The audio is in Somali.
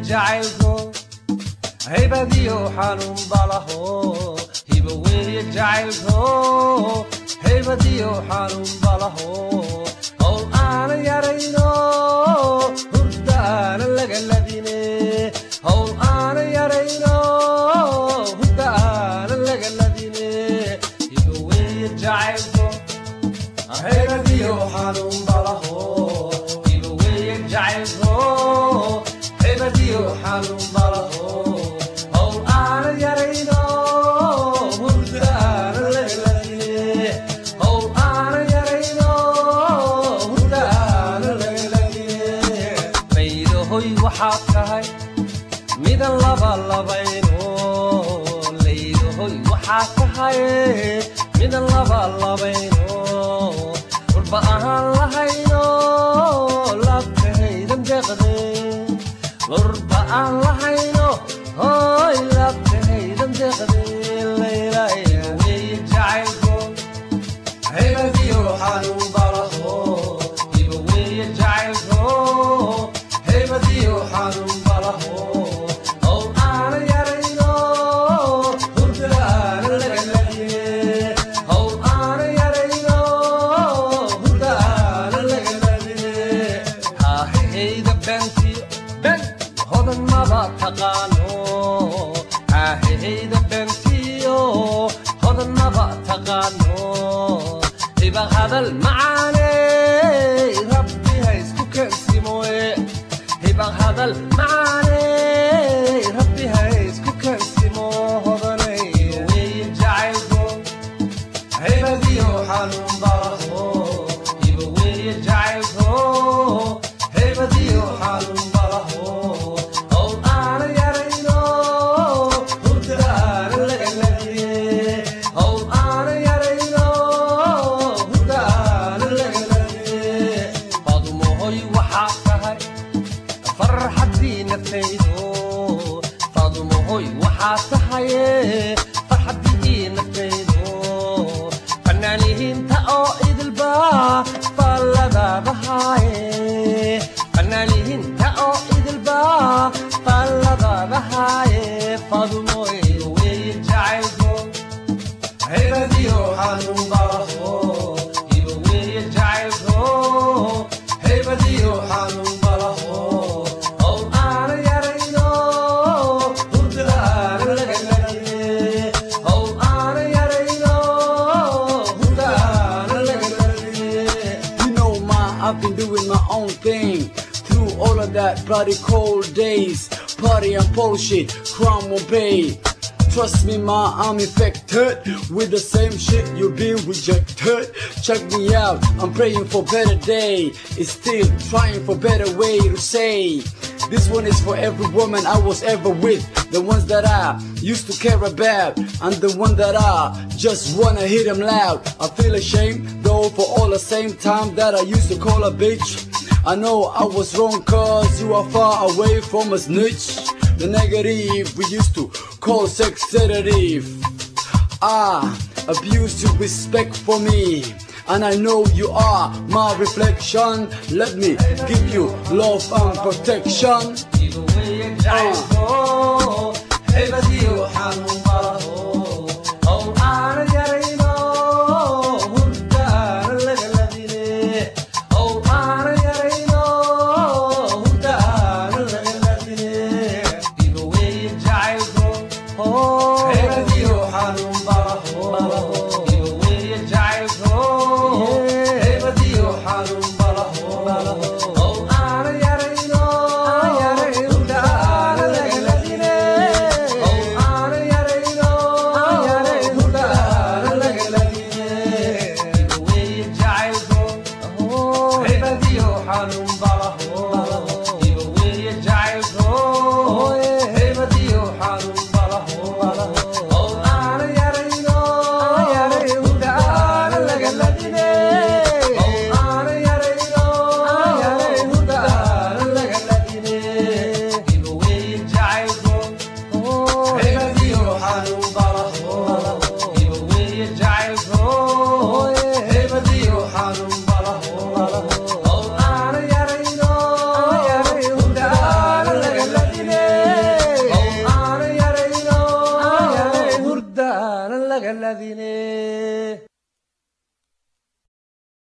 jacaylko haybadiyo xanuun balaho hiba weeye jacaylko haybadiyo xanuun balaho howl aana yarayno hurda aana laga ladine howl aana yarayno hurda aana laga ladine hiba weeye jacaylko haybadiyo xanuun balaho hiba weeye jacaylko haybadiyo xanuun balaho howl aana yarayno hurda aana laga ladine howl aana yarayno hurda aana laga ladine laydahoy waxaad tahay midan laba labayno laydahoy waxaad tahay midan laba labayno urba ahaan lahayno labtahaydan deqde urba aan lahayno hoy labtahaydan deqde laylaya weeye jacaylko haybadiyo xanuun balaho hiba weeye jacaylko haybadiyo xanuun balaho howl aana yarayno hurda aana laga ladiye howl aana yarayno hurda aana laga ladiye haahayda beentiyo ben hodan maba taqaano haahayda beentiyo hodan maba taqaano hiba hadal macaane rabbi ha isku keensimoe hiba hadal macaane rabbi ha isku keensimo hodanay weeye jacaylko haybadiyo xanuun balaho hiba weeye jacaylko haybadiyo xanuun balaho howl aana yarayno hurda aana laga ladiye howl aana yarayno hurda aana laga ladiye fadmohoy waxaa tahay farxaddii naftaydo fadmohoy waxaa tahaye farxaddii naftaydo fanaanihiinta oo idilba faalladabahaaye fanaanihiinta oo idilba faalladabahaaye fadmoy weeye jacaylko haybadiyo xanuun balaho hiba weeye jacaylko haybadiyo xanuun balaho howl aana yarayno hurda aana laga ladiye howl aana yarayno hurda aana laga ladiye You know, ma, I've been doing my own thing through all of that bloody cold days. Party and bullshit, crime won't pay. Trust me, ma, I'm infected with the same shit you've been rejected. Check me out, I'm praying for better day. It's still trying for better way to say. This one is for every woman I was ever with. The ones that I used to care about. And the one that I just wanna hit them loud. I feel ashamed though for all the same time that I used to call a bitch. I know I was wrong cause you are far away from a snitch. The negative we used to call sex sedative. Ah, abuse your respect for me. And I know you are my reflection. Let me give you love and protection. hiba weeye jacaylko haybadiyo xanuun balaho howl aana yarayno hurda aana laga ladine howl aana yarayno hurda aana laga ladine hiba weeye jacaylko haybadiyo xanuun balaho hiba weeye jacaylko haybadiyo xanuun balaho howl aana yarayno hurda aana laga ladine howl aana yarayno raadine